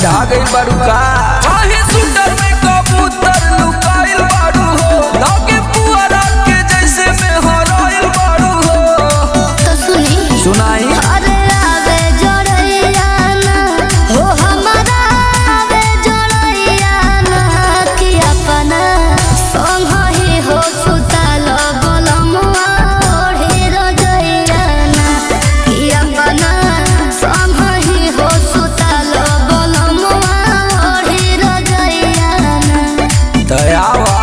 ठंडा गई बारू का काहे सुंदर में कबूतर लुकाइल बारू हो लागे पुअरा के जैसे में हराइल बारू हो तो सुनी सुनाई अरे आवे जोड़ैया ना हो हमारा आवे जोड़ैया ना कि अपना संग ही हो सुतल बलमुआ ओढ़ी रजैया ना कि अपना संग ही हो सुतल बलमुआ ओढ़ी रजैया ना दयावा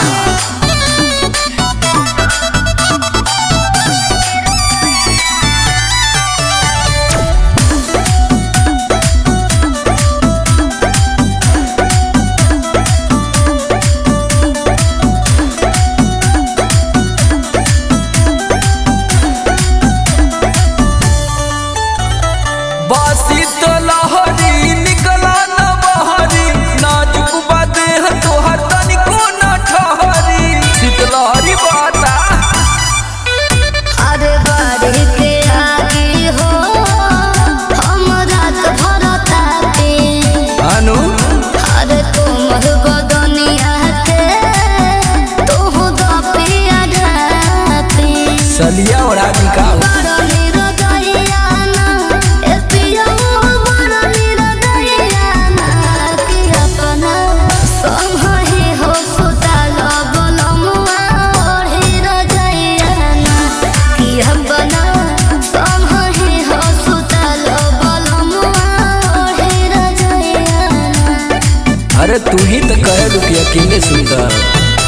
बासी तो लहरी निकला न बहरी नाजुक बादे तोहर तनिको न ठहरी शीतलहरी बाता अरे बाड़ी के आगे हो हम रात भर ताते अनु अरे तुम बदनिया के तू दपिया ढापे सलिया और आदि का बड़नी रदैया ना ए पिया बड़नी रदैया ना कि अपना संग ही हो सुतल बलमुआ ओढ़ी रदैया ना कि अपना संग ही हो सुतल बलमुआ ओढ़ी रदैया ना अरे तू ही तो कहे कि अकेले सुंदर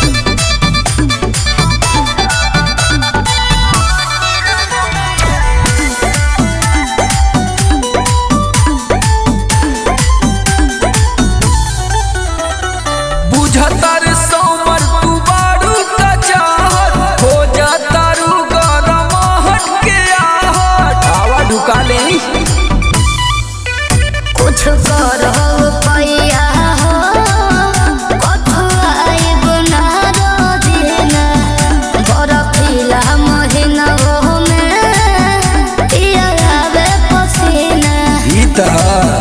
बुझतर सोमर तू बारू का चाहत हो जाता रू गरम हट के आहट आवा ढुका ले कुछ करहु पैया हो कथु आइब ना रोजिना बरफीला महिना हो में पिया आवे पसीना ई तरह